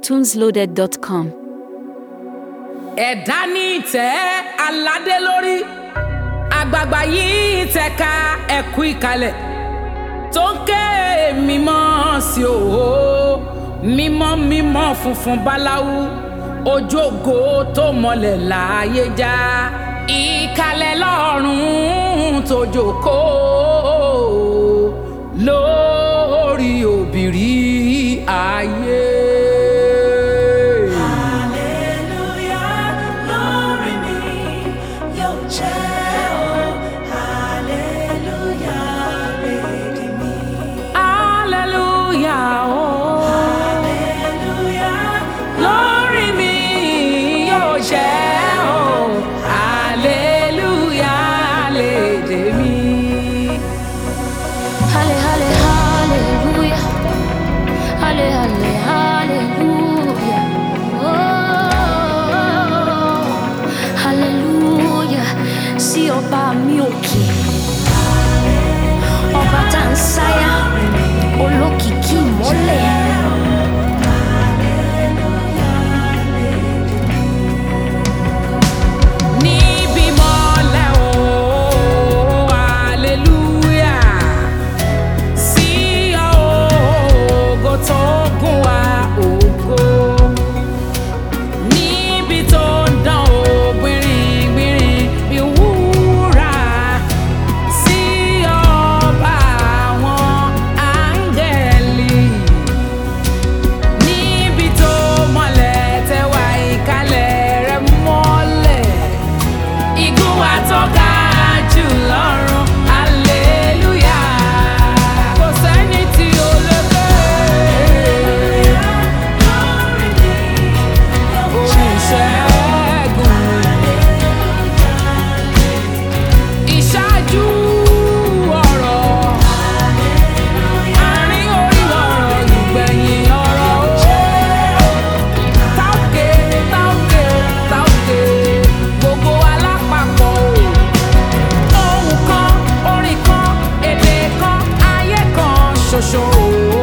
iTunesLoaded.com. ẹ̀dá ní ìtẹ́ aládé lórí àgbààgbà yìí tẹ̀ka ẹ̀kú ìkàlẹ̀ tó ń ké mímọ́ sí òhó mímọ́ mímọ́ funfun báláwú ojú ògo tó mọlẹ̀ láàyè já ìkàlẹ̀ lọ́rùn tó jókòó lórí òbírí ayé. Hallelujah, lórí mi yóò jẹ́ o. Hallelujah, lédè mi. Hallelujah, oh. Hallelujah, lórí mi yóò jẹ́ o hallelujah lédè mi. Halle, halle, hallelujah. Halle, halle, hallelujah. Oh, hallelujah. Sí ọba mi òkè. Ọba tá ń sáyà. Olókìkí ìmọ́lẹ̀. níbi mọ́lẹ̀ o hallelujah sí ògo tó gùn wá ògo níbi tó ń dán o gbìnrín-gbìnrín bí wúrà sí ọba àwọn áńgẹ́lì níbi tó mọ́lẹ̀ tẹwà ìkàlẹ̀ rẹ̀ mọ́lẹ̀ igun wa tó ga jù lọ́run hallelujah kò sẹ́ni tí ó lè gbé lórí mi yóò orin ìṣẹ́gun ìṣáájú ọ̀rọ̀ àárín orí ọ̀rọ̀ ìgbẹ̀yìn ọ̀rọ̀ ó táòkè táòkè táòkè gbogbo alápapọ̀ o ohun kan orin kan èdè kan ayé kan ṣoṣo o.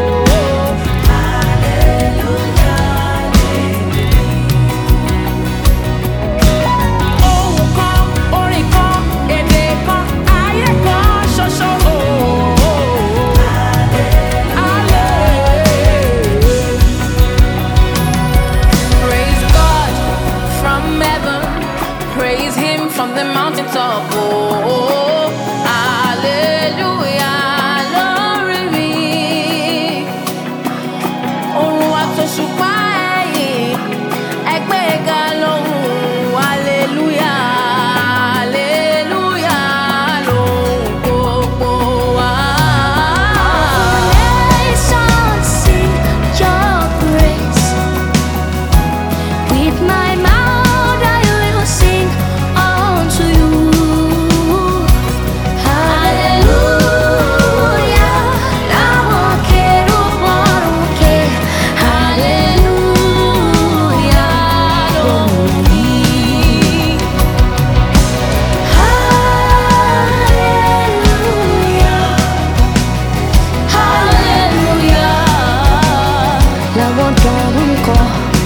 ohun kan orin kan èdè kan ayé kan ṣoṣo o. Hallelujah. Praise God from heaven. Praise Him from the mountaintop. Oh, hallelujah. Lórí mi. Òrùn àtòṣùpá ẹ̀yìn. Ẹgbẹ́ ga lóhùn. Hallelujah. Hallelujah. Lóhùn gbogbo wa. Nations sing your praise. With my mouth I will sing unto you. Hallelujah. Láwọn kérúbù òkè. Hallelujah. Lóhùn yìí. Hallelujah. Hallelujah. Làwọn dọ̀rùn kọ.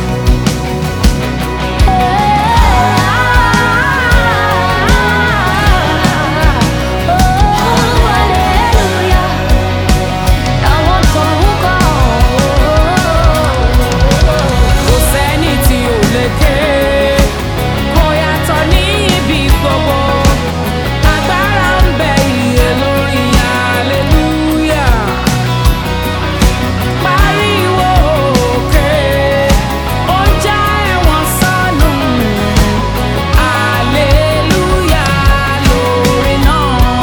kò sẹ́ni tí ò lè ké kò yàtọ̀ ní ibi gbogbo agbára ń bẹ iye lórí hallelujah pariwo òkè ó já ẹ̀wọ̀n sọnù hallelujah lórí náà.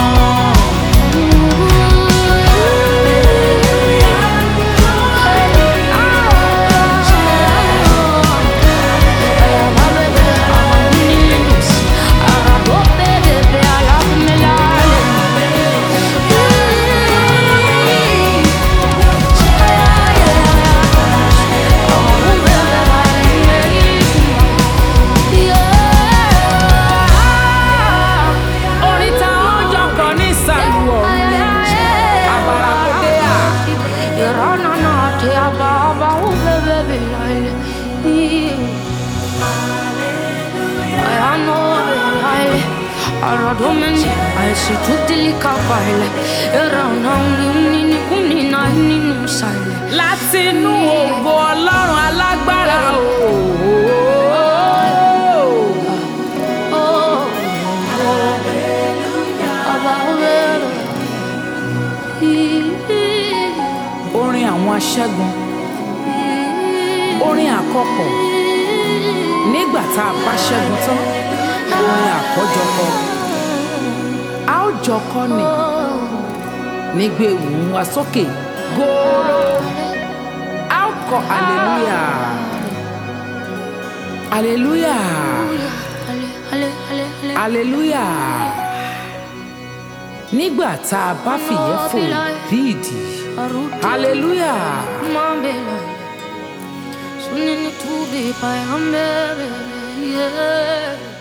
orin tá ọjọ́ kan ní ìsàlù ọ̀run àbàrà kò dé à. You're on and on, yeah, Baba, oh, baby, Aradomeni, I see tutti li capaile, era un'aunini, unina, nini, sale. látinú ògo ọlọ́run alágbára o. Oh, Ababere. orin àwọn aṣẹ́gun orin àkọ́pọ̀ nígbà tá a bá ṣẹ́gun tán orin àkọ́jọpọ̀ a ó jọkọ́ ni nígbà ewu wa sókè góòrò a ó kọ hallelujah hallelujah Ale, ale, ale, ale. hallelujah nígbà tá a bá fìyẹ́ fò bí ìdì Aruti, hallelujah. mambela. Sunini tubi, payambere, yeah.